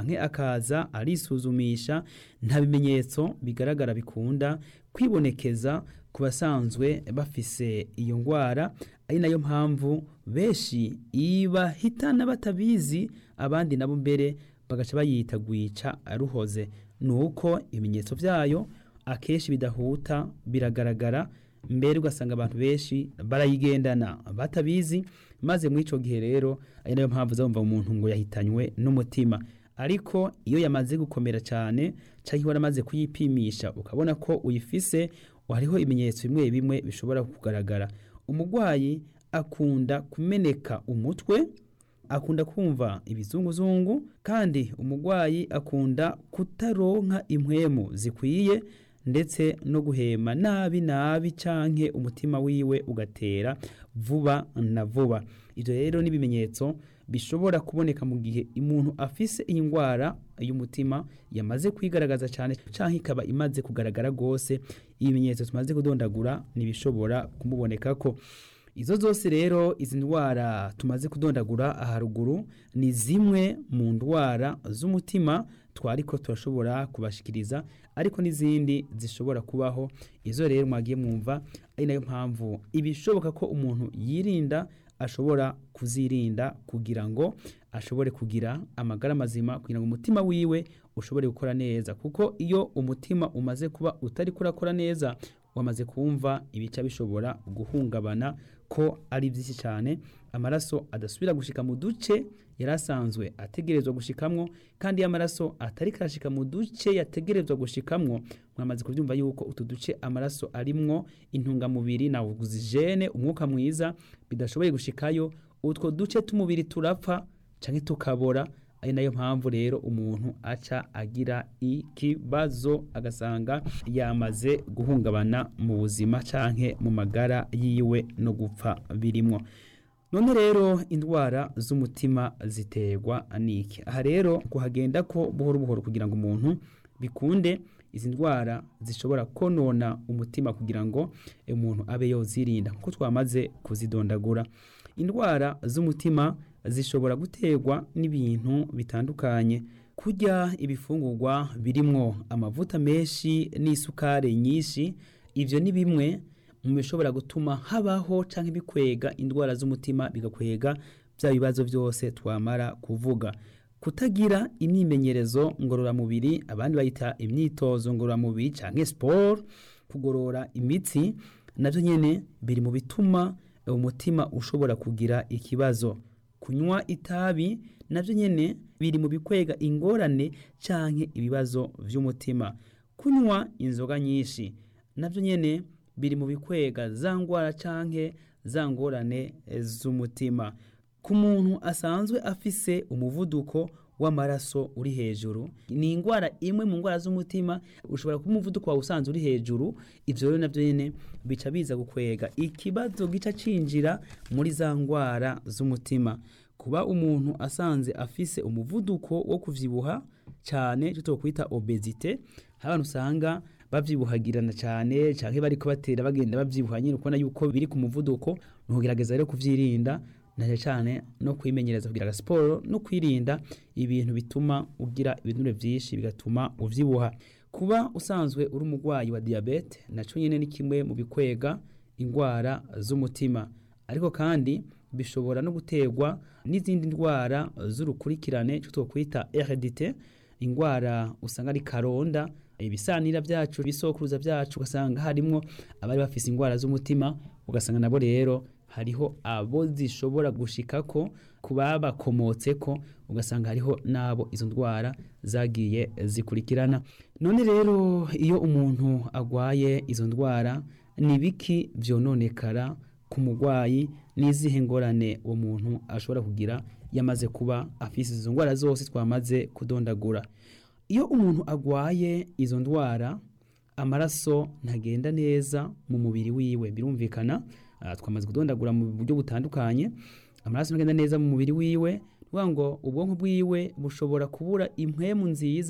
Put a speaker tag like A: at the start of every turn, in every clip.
A: canke akaza arisuzumisha nta bimenyetso bigaragara bikunda kwibonekeza ku basanzwe bafise iyo ngwara ari nayo mpamvu benshi ibahitana batabizi abandi nabo mbere bagaca bayita gwica ruhoze nuko ibimenyetso vyayo akenshi bidahuta biragaragara mbere ugasanga abantu benshi barayigendana batabizi maze muri ico gihe rero ari nayo mpamvu uzumva umuntu ngo yahitanywe n'umutima ariko iyo yamaze gukomera cyane cyangwa waramaze kuyipimisha ukabona ko uyifise hariho ibimenyetso bimwe bimwe bishobora kugaragara umurwayi akunda kumeneka umutwe akunda kumva ibizunguzungu kandi umurwayi akunda kutaronka impwemu zikwiye ndetse no guhema nabi nabi canke umutima wiwe ugatera vuba na vuba ivyo rero n'ibimenyetso bishobora kuboneka mu gihe umuntu afise iyi ndwara y'umutima yamaze kwigaragaza cyane canke ikaba imaze kugaragara gose ibimenyetso tumaze kudondagura nibishobora kumubonekako izo zose rero izi ndwara tumaze kudondagura haruguru ni zimwe mu ndwara z'umutima twariko turashobora kubashikiriza ariko n'izindi zishobora kubaho izo rero mwagiye mwumva ari nayo mpamvu ibishoboka ko umuntu yirinda ashobora kuzirinda kugira ngo ashobore kugira amagara mazima kugira ngo umutima wiwe ushobore gukora neza kuko iyo umutima umaze kuba utari kurakora neza wamaze kumva ibica bishobora guhungabana ko ari byinshi cyane amaraso adasubira gushika mu duce yari asanzwe ategerezwa gushikamwo kandi iyo amaraso atari karashika mu duce yategerezwa gushikamwo mwamaze kubyumva yuko utu duce amaraso arimwo intungamubiri na ogisijene umwuka mwiza bidashoboye gushikayo utwo duce t'umubiri turapfa canke tukabora ari nayo mpamvu rero umuntu aca agira ikibazo agasanga yamaze guhungabana mu buzima canke mu magara yiwe no gupfa birimwo none rero indwara z'umutima ziterwa niki aha rero kuhagenda ko buhoro buhoro kugira ngo umuntu bikunde izi ndwara zishobora konona umutima kugira ngo umuntu abe yozirinda kuko twamaze kuzidondagura indwara z'umutima zishobora guterwa n'ibintu bitandukanye kurya ibifungurwa birimwo amavuta menshi n'isukari nyinshi ivyo ni bimwe mu bishobora gutuma habaho canke bikwega indwara z'umutima bigakwega bya bibazo byose twamara kuvuga kutagira imyimenyerezo ngororamubiri abandi bayita imyitozo ngororamubiri canke sport kugorora imitsi navyo nyene biri mu bituma umutima ushobora kugira ikibazo kunywa itabi navyo nyene biri mu bikwega ingorane canke ibibazo vy'umutima kunywa inzoga nyinshi navyo nyene biri mu bikwega za ngwara canke za ngorane z'umutima ku muntu asanzwe afise umuvuduko w'amaraso uri hejuru ni indwara imwe mu ndwara z'umutima ushobora kuba umuvuduko wawe usanzwe uri hejuru ivyo rero navyo nyene bica biza gukwega ikibazo gica cinjira muri za ndwara z'umutima kuba umuntu asanze afise umuvuduko wo kuvyibuha cyane cyo twokwita obesite abantu usanga bavyibuhagirana cyane canke bariko batera bagenda bavyibuha nyine ukubona yuko biri ku muvuduko nugerageza rero kuvyirinda na cyane no kwimenyereza kugira siporo no kwirinda ibintu bituma ugira ibinure byinshi bigatuma uvyibuha kuba usanzwe uri umurwayi wa diabete naco nyene ni kimwe mu bikwega indwara z'umutima ariko kandi bishobora no guterwa n'izindi ndwara z'urukurikirane cyo twokwita heredite indwara usanga ari karonda ibisanira byacu bisokuruza byacu ugasanga harimwo abari bafise indwara z'umutima ugasanga nabo rero hariho abo zishobora gushikako ku babakomotseko ugasanga hariho n'abo izo ndwara zagiye zikurikirana none rero iyo umuntu agwaye izo ndwara ni biki vyononekara ku murwayi n'izihe ngorane uwo muntu ashobora kugira yamaze kuba afise izo ndwara zose twamaze kudondagura iyo umuntu agwaye izo ndwara amaraso ntagenda neza mu mubiri wiwe birumvikana twamaze kudondagura mu buryo butandukanye amaraso ntagenda neza mu mubiri wiwe kuvuga ngo ubwonko bwiwe bushobora kubura impwemu nziza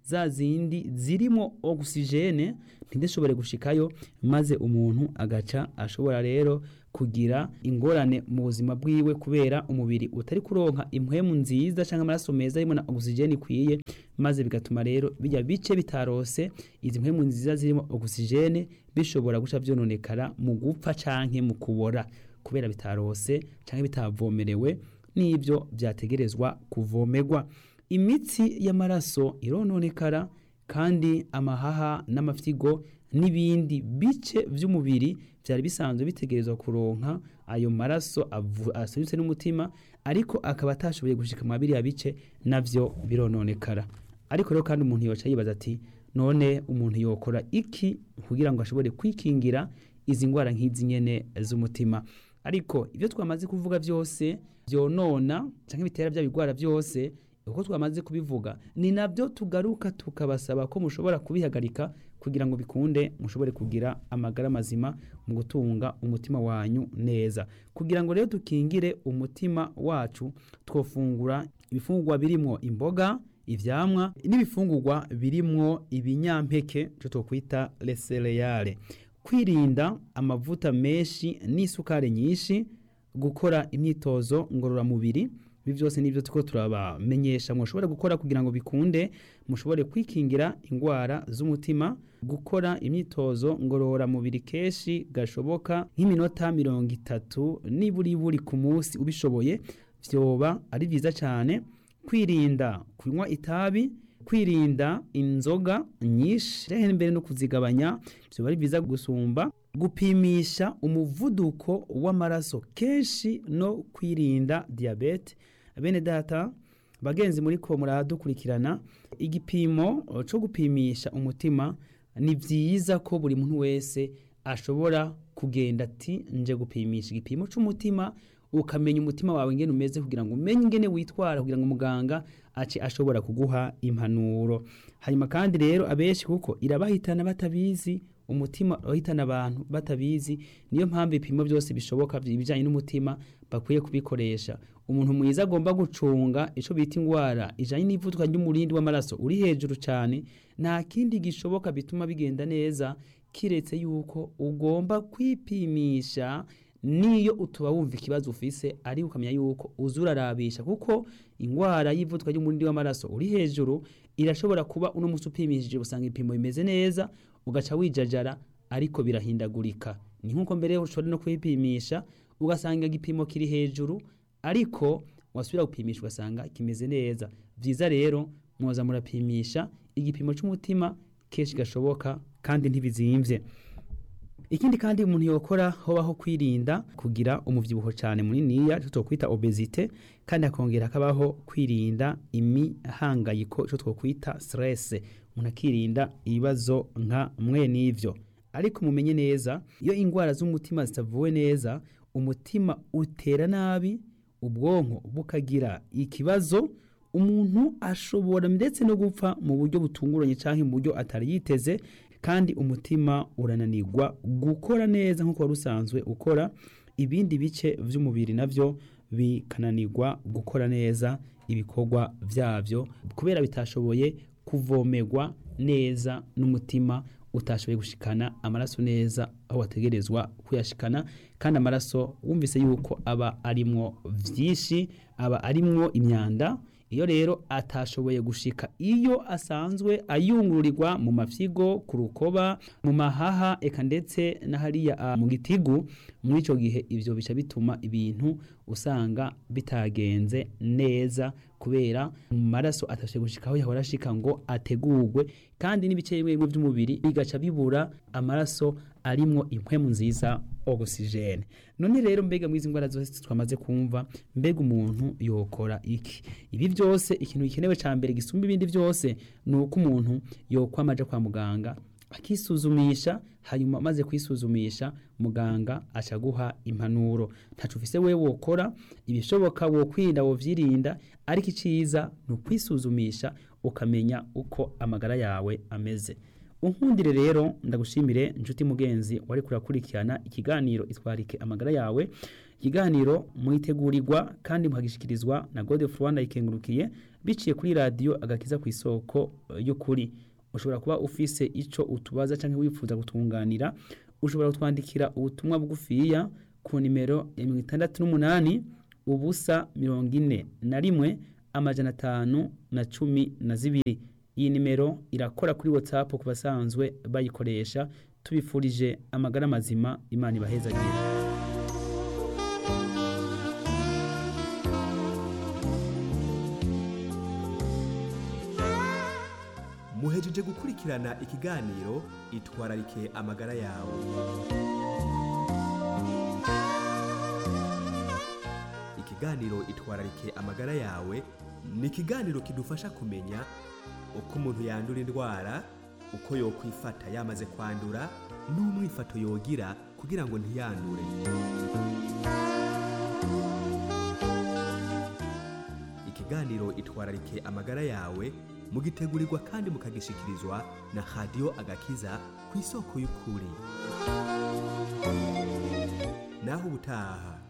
A: za zindi zirimo ogisijene ntidishobore gushikayo maze umuntu agaca ashobora rero kugira ingorane mu buzima bwiwe kubera umubiri utari kuronka impwemu nziza cyangwa amaraso meza arimo na ogisijene ikwiye maze bigatuma rero bijya bice bitarose izi mpwemu nziza zirimo ogisijene bishobora guca byononekara mu gupfa canke mu kubora kubera bitarose canke bitavomerewe n'ibyo byategerezwa kuvomerwa imitsi y'amaraso irononekara kandi amahaha n'amafyigo n'ibindi bice by'umubiri byari bisanzwe bitegerezwa kuronka ayo maraso asubitse n'umutima ariko akaba atashoboye gushika mu biriya bice navyo birononekara ariko rero kandi umuntu yoca yibaza ati none umuntu yokora iki kugira ngo ashobore kwikingira izi ndwara nk'izi nyene z'umutima ariko ibyo twamaze kuvuga byose byonona cyangwa bitera bya bigwara byose uko twamaze kubivuga ni nabyo tugaruka tukabasaba ko mushobora kubihagarika kugira ngo bikunde mushobore kugira amagara mazima mu gutunga umutima wanyu neza kugira ngo rero dukingire umutima wacu twofungura ibifungurwa birimo imboga ivyamwa n'ibifungurwa birimwo ibinyampeke cyo twokwita lesereyale kwirinda amavuta menshi n'isukari nyinshi gukora imyitozo ngororamubiri ibi byose nibyo tuko turabamenyesha mushobora gukora kugira ngo bikunde mushobore kwikingira indwara z'umutima gukora imyitozo ngororamubiri kenshi gashoboka nk'iminota mirongo itatu niburi buri ku munsi ubishoboye vyoba ari byiza cyane kwirinda kunywa itabi kwirinda inzoga nyinshi mbere no kuzigabanya vyoba ari byiza gusumba gupimisha umuvuduko w'amaraso kenshi no kwirinda diyabete bene data bagenzi muri ko muradukurikirana igipimo cyo gupimisha umutima ni byiza ko buri muntu wese ashobora kugenda ati nje gupimisha igipimo cy'umutima ukamenya umutima wawe ingene umeze kugira ngo umenye ingene witwara kugira ngo muganga ace ashobora kuguha impanuro hanyuma kandi rero abenshi kuko irabahitana batabizi umutima urahitana abantu batabizi niyo mpamvu ibipimo byose bishoboka ibijyanye n'umutima bakwiye kubikoresha umuntu mwiza agomba gucunga icyo bita indwara ijyanye n'ivuduka ry'umurindi w'amaraso uri hejuru cyane nta kindi gishoboka bituma bigenda neza kiretse yuko ugomba kwipimisha niyo utuba wumva ikibazo ufise ariko ukamenya yuko uza urarabisha kuko indwara y'ivuduka ry'umurindi w'amaraso uri hejuru irashobora kuba uno munsi upimishije usanga ibipimo bimeze neza ugaca wijajara ariko birahindagurika ni nk'uko mbere ushobora no kwipimisha ugasanga igipimo kiri hejuru ariko wasubira gupimisha ugasanga kimeze neza byiza rero mwoza murapimisha igipimo cy'umutima kenshi gashoboka kandi ntibizimvye ikindi kandi umuntu yokora hobaho kwirinda kugira umuvyibuho cyane muniniya cyo twokwita obesite kandi akongera akabaho kwirinda imihangayiko cyo twokwita stress umuntu akirinda ibibazo nka mwe n'ivyo ariko mumenye neza iyo indwara z'umutima zitavuwe neza umutima utera nabi ubwonko bukagira ikibazo umuntu ashobora ndetse no gupfa mu buryo butunguranye cyangwa mu buryo atari yiteze kandi umutima urananirwa gukora neza nk'uko wari usanzwe ukora ibindi bice by'umubiri nabyo bikananirwa gukora neza ibikorwa byabyo kubera bitashoboye kuvomerwa neza n'umutima utashoboye gushikana amaraso neza aho wategerezwa kuyashikana kandi amaraso wumvise yuko aba arimwo byinshi aba arimwo imyanda iyo rero atashoboye gushika iyo asanzwe ayungururirwa mu mafyigo ku rukoba mu mahaha eka ndetse na hariya mu gitigu muri icyo gihe ibyo bica bituma ibintu usanga bitagenze neza kubera mu maraso atashoboye gushika aho yahora ashika ngo ategurwe kandi n'ibice bimwe bimwe by'umubiri bigaca bibura amaraso arimwo impwemu nziza ogisijene none rero mbega mwizi ndwara zose twamaze kumva mbega umuntu yokora iki ibi byose ikintu gikenewe cya mbere gisumba ibindi byose ni uko umuntu yokwamaja kwa muganga akisuzumisha hanyuma amaze kwisuzumisha muganga acaguha impanuro ntacu ufise we wokora ibishoboka wokwirinda wovyirinda ariko iciza ni ukwisuzumisha ukamenya uko amagara yawe ameze unkundire rero ndagushimire inshuti mugenzi wari kurakurikirana ikiganiro itwarike amagara yawe ikiganiro mwitegurirwa kandi muhagishikirizwa na God of Rwanda ikengurukiye biciye kuri radiyo agakiza ku isoko eh, y'ukuri ushobora kuba ufise ico utubaza canke wifuza gutunganira ushobora kutwandikira ubutumwa bugufiya ku nimero ya mirongo itandatu n'umunani ubusa mirongo ine na rimwe amajana atanu na cumi na zibiri iyi nimero irakora kuri whatsapp ku basanzwe bayikoresha tubifurije amagara mazima imana ibahezagire
B: muhejeje gukurikirana ikiganiro itwararike amagara yawe ikiganiro itwararike amagara yawe ni ikiganiro kidufasha kumenya uko umuntu yandura indwara uko yokwifata yamaze kwandura n'umwifato yogira kugira ngo ntiyandure ikiganiro itwararike amagara yawe mugitegurirwa kandi mukagishikirizwa na radiyo agakiza ku isoko y'ukuri naho ubutaha